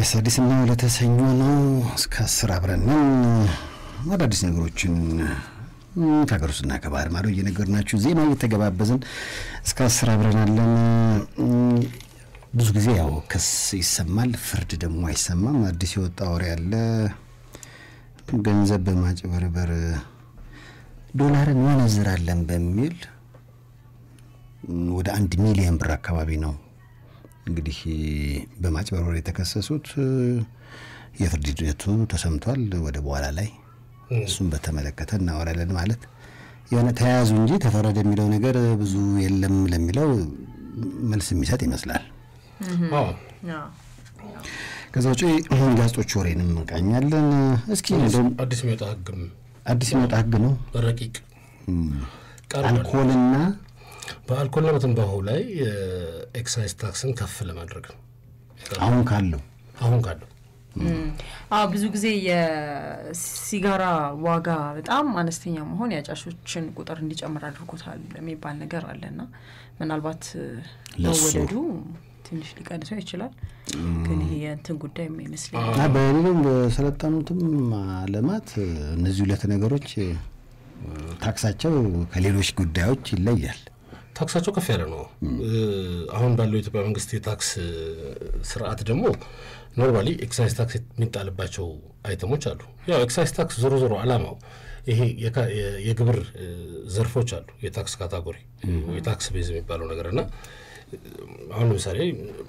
ኤልያስ አዲስና ለተሰኞ ነው። እስከ አስር አብረንን አዳዲስ ነገሮችን ከሀገር ውስጥና ከባህር ማዶ እየነገርናችሁ ዜና እየተገባበዝን እስከ አስር አብረናለን። ብዙ ጊዜ ያው ክስ ይሰማል፣ ፍርድ ደግሞ አይሰማም። አዲስ የወጣ ወሬ ያለ ገንዘብ በማጭበርበር ዶላርን መነዝራለን በሚል ወደ አንድ ሚሊዮን ብር አካባቢ ነው እንግዲህ በማጭበርበር የተከሰሱት። የፍርድ ሂደቱ ተሰምቷል። ወደ በኋላ ላይ እሱም በተመለከተ እናወራለን። ማለት የሆነ ተያያዙ እንጂ ተፈረደ የሚለው ነገር ብዙ የለም ለሚለው መልስ የሚሰጥ ይመስላል። ከዛ ውጪ ጋዜጦች ወሬንም እንቃኛለን። እስኪ እንደውም አዲስ የሚወጣ ህግም አዲስ የሚወጣ ህግ ነው ረቂቅ ቀርቧል። አልኮልና በአልኮልና በትንባሆ ላይ ኤክሳይዝ ታክስን ከፍ ለማድረግ ነው አሁን ካለው አሁን ካለው አዎ ብዙ ጊዜ የሲጋራ ዋጋ በጣም አነስተኛ መሆን የአጫሾችን ቁጥር እንዲጨምር አድርጎታል የሚባል ነገር አለና ምናልባት ለሱ መወደዱ ትንሽ ሊቀንሰው ይችላል። ግን ይሄ የእንትን ጉዳይ ይመስለኛል። እና በሌሎም በሰለጠኑትም አለማት እነዚህ ሁለት ነገሮች ታክሳቸው ከሌሎች ጉዳዮች ይለያል። ታክሳቸው ከፍ ያለ ነው። አሁን ባለው የኢትዮጵያ መንግስት የታክስ ስርዓት ደግሞ ኖርማሊ ኤክሳይዝ ታክስ የሚጣልባቸው አይተሞች አሉ። ያው ኤክሳይዝ ታክስ ዞሮ ዞሮ አላማው ይሄ የካ- የ- የግብር ዘርፎች አሉ፣ የታክስ ካታጎሪ የታክስ ቤዝ የሚባለው ነገር እና አሁን ለምሳሌ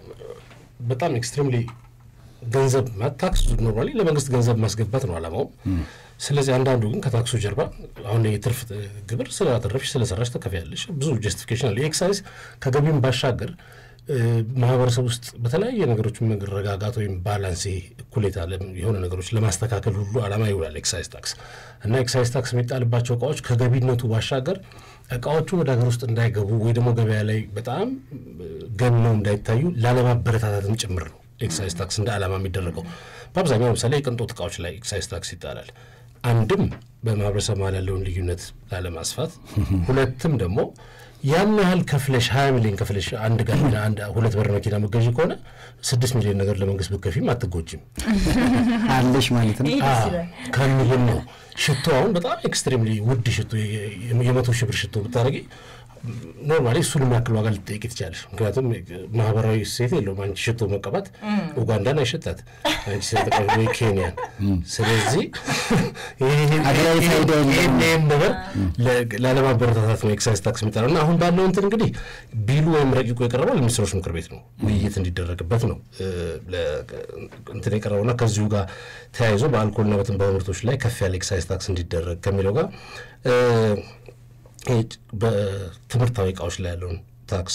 በጣም ኤክስትሪምሊ ገንዘብ ማ- ታክስ ኖርማሊ ለመንግስት ገንዘብ ማስገባት ነው አላማው። ስለዚህ አንዳንዱ ግን ከታክሱ ጀርባ አሁን የትርፍ ግብር ስላተረፍሽ ስለሰራሽ ተከፍያለሽ ብዙ ጀስቲፊኬሽን አለ። የኤክሳይዝ ከገቢም ባሻገር እ፣ ማህበረሰብ ውስጥ በተለያየ ነገሮች መረጋጋት ወይም ባላንስ ይሄ እኩሌታ ለም- የሆነ ነገሮች ለማስተካከል ሁሉ አላማ ይውላል ኤክሳይዝ ታክስ እና ኤክሳይዝ ታክስ የሚጣልባቸው እቃዎች ከገቢነቱ ባሻገር እቃዎቹ ወደ ሀገር ውስጥ እንዳይገቡ ወይ ደግሞ ገበያ ላይ በጣም ገነው እንዳይታዩ ላለማበረታታትም ጭምር ነው ኤክሳይዝ ታክስ እንደ ዓላማ የሚደረገው። በአብዛኛው ለምሳሌ የቅንጦት እቃዎች ላይ ኤክሳይዝ ታክስ ይጣላል። አንድም በማህበረሰብ መሀል ያለውን ልዩነት ላለማስፋት፣ ሁለትም ደግሞ ያን ያህል ከፍለሽ ሀያ ሚሊዮን ከፍለሽ አንድ ጋር አንድ ሁለት በር መኪና መገዢ ከሆነ ስድስት ሚሊዮን ነገር ለመንግስት ብትከፊም አትጎጂም አለሽ ማለት ነው። ይሄ ደስ ይላል። ከሚልም ነው። ሽቶ አሁን በጣም ኤክስትሪምሊ ውድ ሽቶ የ- የ- የመቶ ሺህ ብር ሽቶ ብታደረጊ ኖርማሊ እሱን የሚያክል ዋጋ ልትጠይቂ ትችላለሽ። ምክንያቱም ማህበራዊ ሴት የለውም። አንቺ ሽቶ መቀባት ኡጋንዳን አይሸጣት አንቺ ስለተቀ ወይ ኬንያን። ስለዚህ ሀገራዊ ፋይዳ የለውም። ይህም ነገር ለ- ላለማበረታታት ነው ኤክሳይዝ ታክስ የሚጣለው እና አሁን ባለው እንትን እንግዲህ ቢሉ ወይም ረቂቁ የቀረበው ለሚኒስትሮች ምክር ቤት ነው ውይይት እንዲደረግበት ነው እ፣ ለ- እንትን የቀረበውና ከዚሁ ጋር ተያይዞ በአልኮልና በትንባሆ ምርቶች ላይ ከፍ ያለ ኤክሳይዝ ታክስ እንዲደረግ ከሚለው ጋር እ፣ ይሄ በትምህርታዊ እቃዎች ላይ ያለውን ታክስ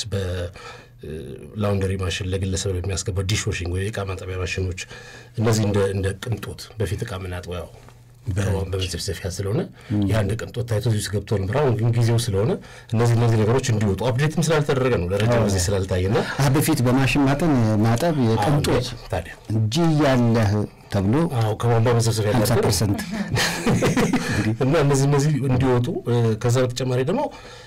በላውንደሪ ማሽን ለግለሰብ የሚያስገባው ዲሽ ዋሽንግ ወይ የእቃ ማጠቢያ ማሽኖች እነዚህ እንደ እንደ ቅንጦት በፊት እቃ ምናጥበው ያው በመዘፍዘፊያ ስለሆነ ያ እንደ ቅንጦት ታይቶ እዚህ ውስጥ ገብቶ ነበር። አሁን ግን ጊዜው ስለሆነ እነዚህ እነዚህ ነገሮች እንዲወጡ አፕዴትም ስላልተደረገ ነው ለረጅም ጊዜ ስላልታየና አ በፊት በማሽን ማጠን ማጠብ የቅንጦት ታዲያ እንጂ ያለህ ተብሎ አዎ ከቧንቧ መዘፍዘፊያ 50 ያላቸው ፐርሰንት እና እነዚህ እነዚህ እንዲወጡ እ፣ ከዛ በተጨማሪ ደግሞ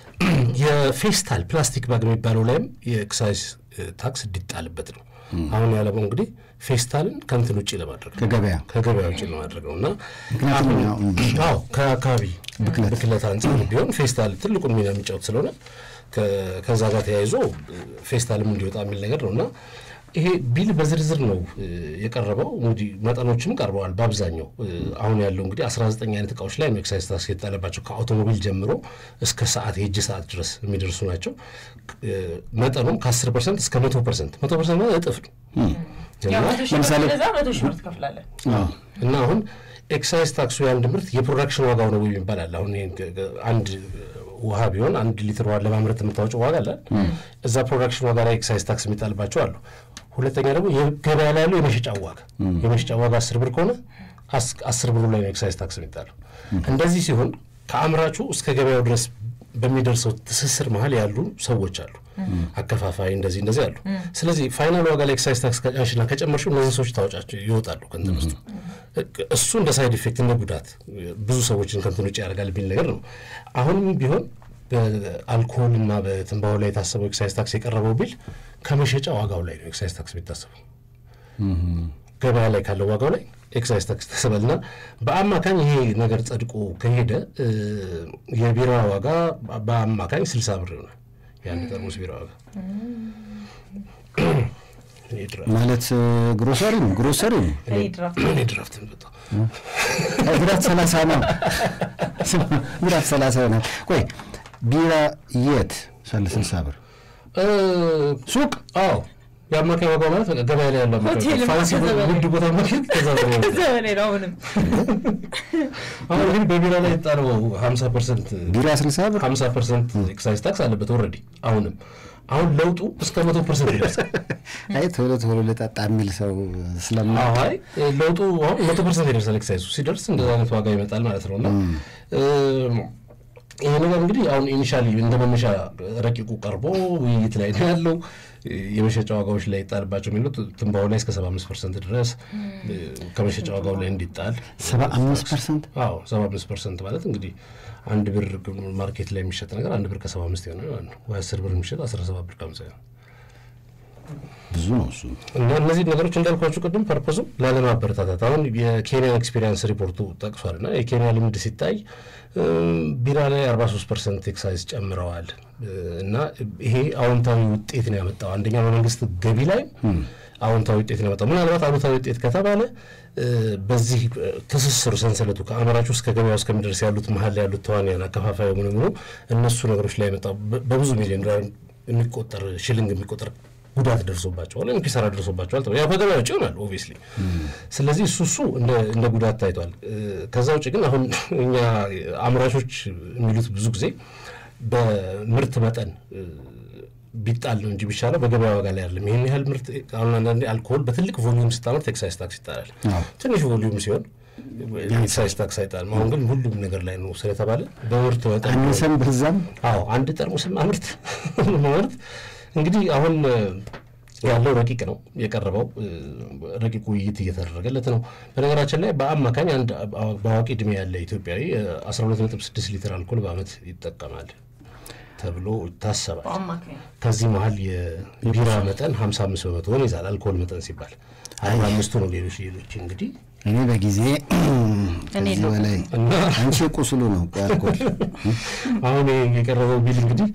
የፌስታል ፕላስቲክ ባግ የሚባለው ላይም የኤክሳይዝ እ፣ ታክስ እንዲጣልበት ነው። አሁን ያለመው እንግዲህ ፌስታልን ከንትን ውጭ ለማድረግ ነው ከገበያ ከገበያ ውጭ ለማድረግ ነው እና ምክንያቱም አሁን- ያው አዎ ከአካባቢ ብክለት አንጻር ቢሆን ፌስታል ትልቁን ሚና የሚጫወት ስለሆነ ከ- ከዛ ጋር ተያይዞ እ፣ ፌስታልም እንዲወጣ የሚል ነገር ነው እና ይሄ ቢል በዝርዝር ነው እ፣ የቀረበው። እንግዲህ መጠኖችም ቀርበዋል። በአብዛኛው እ፣ አሁን ያለው እንግዲህ 19 አይነት እቃዎች ላይ ነው ኤክሳይዝ ታክስ የተጣለባቸው ከአውቶሞቢል ጀምሮ እስከ ሰዓት የእጅ ሰዓት ድረስ የሚደርሱ ናቸው። እ፣ መጠኑም ከ10 ፐርሰንት እስከ 100 ፐርሰንት 100 ፐርሰንት ማለት እጥፍ ነው ያው እና መቶ ሺህ ብር ለምሳሌ- ስለዛ መቶ ሺህ ብር ትከፍላለህ። እና አሁን ኤክሳይዝ ታክሱ የአንድ ምርት የፕሮዳክሽን ዋጋው ነው ወይም ይባላል። አሁን ይሄን ገ- ገ- አንድ ውሃ ቢሆን አንድ ሊትር ውሃ ለማምረት የምታወጪው ዋጋ አለ። እዛ ፕሮዳክሽን ዋጋ ላይ ኤክሳይዝ ታክስ የሚጣልባቸው አሉ። ሁለተኛ ደግሞ የገበያ ላይ ያለው የመሸጫ ዋጋ የመሸጫ ዋጋ አስር ብር ከሆነ አስ- አስር ብሩ ላይ ነው ኤክሳይዝ ታክስ የሚጣለው። እንደዚህ ሲሆን ከአምራቹ እስከ ገበያው ድረስ በሚደርሰው ትስስር መሀል ያሉ ሰዎች አሉ፣ አከፋፋይ እንደዚህ እንደዚህ አሉ። ስለዚህ ፋይናል ዋጋ ላይ ኤክሳይዝ ታክስ ከጫንሽና ከጨመርሽው እነዚህ ሰዎች ታወጫቸው ይወጣሉ ከእንትን ውስጥ። እሱ እንደ ሳይድ ኢፌክት እንደ ጉዳት ብዙ ሰዎችን ከእንትን ውጭ ያደርጋል የሚል ነገር ነው። አሁንም ቢሆን በአልኮል እና በትንባሆ ላይ የታሰበው ኤክሳይዝ ታክስ የቀረበው ቢል ከመሸጫ ዋጋው ላይ ነው ኤክሳይዝ ታክስ የሚታሰበው። ገበያ ላይ ካለው ዋጋው ላይ ኤክሳይዝ ታክስ ተሰበልና በአማካኝ ይሄ ነገር ጸድቆ ከሄደ የቢራ ዋጋ በአማካኝ ስልሳ ብር ይሆናል። የአንድ ጠርሙስ ቢራ ዋጋ ማለት ግሮሰሪ ነው ግሮሰሪ ነው እኔ ድራፍት በጣም ድራፍት ሰላሳ ነው ድራፍት ሰላሳ ይሆናል። ቆይ ቢራ የት ሳለ ስልሳ ብር ሱቅ? አዎ የአማካኝ ዋጋ ማለት ገበያ ላይ ያለው ፋንሲ ውድ ቦታ ማግኘት ከዛ በላይ ነው። አሁንም አሁን ግን በቢራ ላይ የጣለው ሀምሳ ፐርሰንት ቢራ ስልሳ ብር ሀምሳ ፐርሰንት ኤክሳይዝ ታክስ አለበት ኦልሬዲ አሁንም አሁን ለውጡ እስከ መቶ ፐርሰንት ይደርሳል። አይ ቶሎ ቶሎ ልጠጣ የሚል ሰው ስለማ አይ ለውጡ አሁን መቶ ፐርሰንት ይደርሳል። ኤክሳይዙ ሲደርስ እንደዛ አይነት ዋጋ ይመጣል ማለት ነው እና ይሄ ነገር እንግዲህ አሁን ኢኒሻሊ እንደ መነሻ ረቂቁ ቀርቦ ውይይት ላይ ነው ያለው። የመሸጫ ዋጋዎች ላይ ይጣልባቸው የሚሉት ትንባሆ ላይ እስከ ሰባ አምስት ፐርሰንት ድረስ ከመሸጫ ዋጋው ላይ እንዲጣል ሰባ አምስት ፐርሰንት አዎ ሰባ አምስት ፐርሰንት ማለት እንግዲህ አንድ ብር ማርኬት ላይ የሚሸጥ ነገር አንድ ብር ከሰባ አምስት የሆነ ማለት ነው። ወይ አስር ብር የሚሸጥ አስራ ሰባት ብር ከሀምሳ ነው። ብዙ ነው እሱ። እና እነዚህ ነገሮች እንዳልኳችሁ ቅድም ፐርፖዙ ላለማበረታታት አሁን የኬንያን ኤክስፔሪንስ ሪፖርቱ ጠቅሷል እና የኬንያ ልምድ ሲታይ ቢራ ላይ 43 ፐርሰንት ኤክሳይዝ ጨምረዋል እና ይሄ አዎንታዊ ውጤት ነው ያመጣው። አንደኛ በመንግስት ገቢ ላይ አዎንታዊ ውጤት ነው ያመጣው። ምናልባት አሉታዊ ውጤት ከተባለ በዚህ ትስስሩ ሰንሰለቱ ከአምራቹ እስከ ገበያው እስከሚደርስ ያሉት መሀል ላይ ያሉት ተዋንያን አከፋፋዩ ምን ምኑ እነሱ ነገሮች ላይ ያመጣው በብዙ ሚሊዮን ዶላር የሚቆጠር ሽልንግ የሚቆጠር ጉዳት ደርሶባቸዋል ወይም ኪሳራ ደርሶባቸዋል። ያው ከገበያ ውጭ ይሆናል ኦብቪየስሊ። ስለዚህ እሱ እሱ እንደ ጉዳት ታይቷል። ከዛ ውጭ ግን አሁን እኛ አምራቾች የሚሉት ብዙ ጊዜ በምርት መጠን ቢጣል ነው እንጂ ቢሻለው በገበያ ዋጋ ላይ አይደለም። ይህን ያህል ምርት አሁን አንዳንዴ አልኮሆል በትልቅ ቮሊዩም ስታመርት ኤክሳይዝ ታክስ ይጣላል። ትንሽ ቮሊዩም ሲሆን ኤክሳይዝ ታክስ አይጣልም። አሁን ግን ሁሉም ነገር ላይ ነው ስለተባለ በምርት መጠን አነሰም በዛም አዎ አንድ ጠርሙስም አምርት ማምርት እንግዲህ አሁን ያለው ረቂቅ ነው የቀረበው። ረቂቁ ውይይት እየተደረገለት ነው። በነገራችን ላይ በአማካኝ አንድ በአዋቂ እድሜ ያለ ኢትዮጵያዊ 12.6 ሊትር አልኮል በአመት ይጠቀማል ተብሎ ይታሰባል። ከዚህ መሀል የቢራ መጠን 55 በመቶውን ይዛል። አልኮል መጠን ሲባል አርባ አምስቱ ነው። ሌሎች ሌሎች እንግዲህ እኔ በጊዜ ከዚህ በላይ አንቺ ቁስሉ ነው አልኮል አሁን የቀረበው ቢል እንግዲህ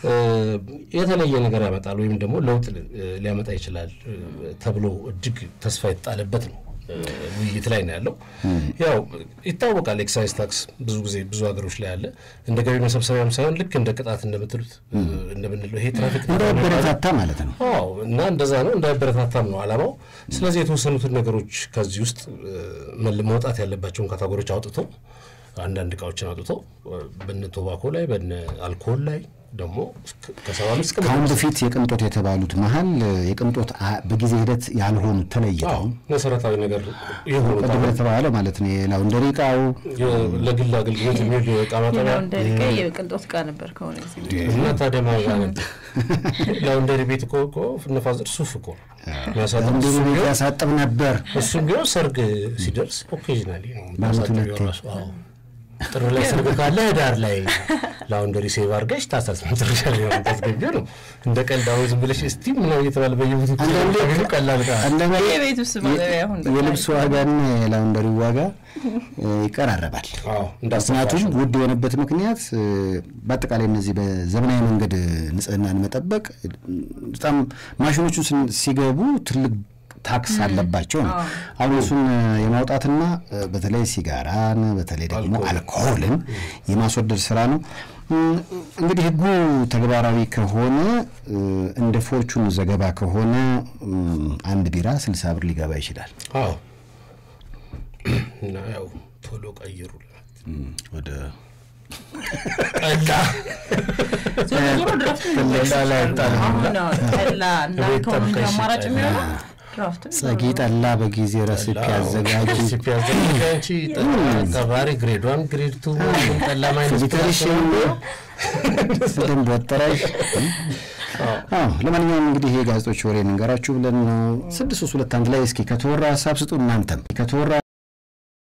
የተለየ ነገር ያመጣል ወይም ደግሞ ለውጥ ሊያመጣ ይችላል ተብሎ እጅግ ተስፋ የተጣለበት ነው። ውይይት ላይ ነው ያለው። ያው ይታወቃል፣ ኤክሳይዝ ታክስ ብዙ ጊዜ ብዙ ሀገሮች ላይ አለ። እንደ ገቢ መሰብሰቢያም ሳይሆን ልክ እንደ ቅጣት እንደምትሉት እንደምንለው ይሄ ትራፊክ እንዳይበረታታ ማለት ነው። አዎ፣ እና እንደዛ ነው እንዳይበረታታም ነው አላማው። ስለዚህ የተወሰኑትን ነገሮች ከዚህ ውስጥ መውጣት ያለባቸውን ካታጎሪዎች አውጥቶ አንዳንድ እቃዎችን አውጥቶ በነ ቶባኮ ላይ በነ አልኮል ላይ ደግሞ ከሰባ አምስት ከአሁን በፊት የቅንጦት የተባሉት መሀል የቅንጦት በጊዜ ሂደት ያልሆኑት ተለይተው መሰረታዊ ነገር የሆኑ ቅድም የተባለው ማለት ነው የላውንደሪ እቃው ለግል አገልግሎት የሚውል የዕቃ ማጠቢያ ላውንደሪ እቃ የቅንጦት እቃ ነበር ከሆነ ጊዜ እና ታዲያ ማጋ ነበር ላውንደሪ ቤት እኮ እኮ ነፋዘር ሱፍ እኮ ላውንደሪ ቤት ያሳጥብ ነበር። እሱም ቢሆን ሰርግ ሲደርስ ኦኬዥናሊ ነው በዓመት ሁለቴ። ራሱ አዎ ጥር ላይ ሰርግ ካለ ህዳር ላይ ላውንደሪ ሴቭ አድርገሽ ታህሳስ መጨረሻ ላይ ነው የምታስገቢው ነው። እንደ ቀልድ አሁን ዝም ብለሽ እስቲ ምናምን እየተባለ በየቦቱ አንዳንዴ ቀላል ዕቃ አንዳንዴ የቤት ውስጥ ማጠቢያ አሁን የልብስ ዋጋና የላውንደሪ ዋጋ ይቀራረባል። አዎ ምክንያቱም ውድ የሆነበት ምክንያት በአጠቃላይ እነዚህ በዘመናዊ መንገድ ንጽህናን መጠበቅ በጣም ማሽኖቹ ሲገቡ ትልቅ ታክስ አለባቸው ነው። አሁን እሱን የማውጣትና በተለይ ሲጋራን በተለይ ደግሞ አልኮሆልን የማስወደድ ስራ ነው። እንግዲህ ህጉ ተግባራዊ ከሆነ እንደ ፎርቹን ዘገባ ከሆነ አንድ ቢራ ስልሳ ብር ሊገባ ይችላል። አዎ እና ያው ቶሎ ቀይሩ ወደ ጠላ ዞሮ ዞሮ ድራፍት ጠላ ላይ ጣል አሁን ጠላ እንዳልከው ነው እንጂ አማራጭ የሚሆነው ድራፍትም ጸጊ ጠላ በጊዜ ረሲፒ ያዘጋጁ ሬሲፒ አዘጋጅ ተባሪ ግሬድ ዋን ግሬድ ቱ ጠላ ማይነስ ፊልተሬሽን በደንብ ወጠረሽ። አዎ ለማንኛውም እንግዲህ የጋዜጦች ወሬ እንገራችሁ ብለን ነው። ስድስት ሶስት ሁለት አንድ ላይ እስኪ ከተወራ ሀሳብ ስጡ እናንተም ከተወራ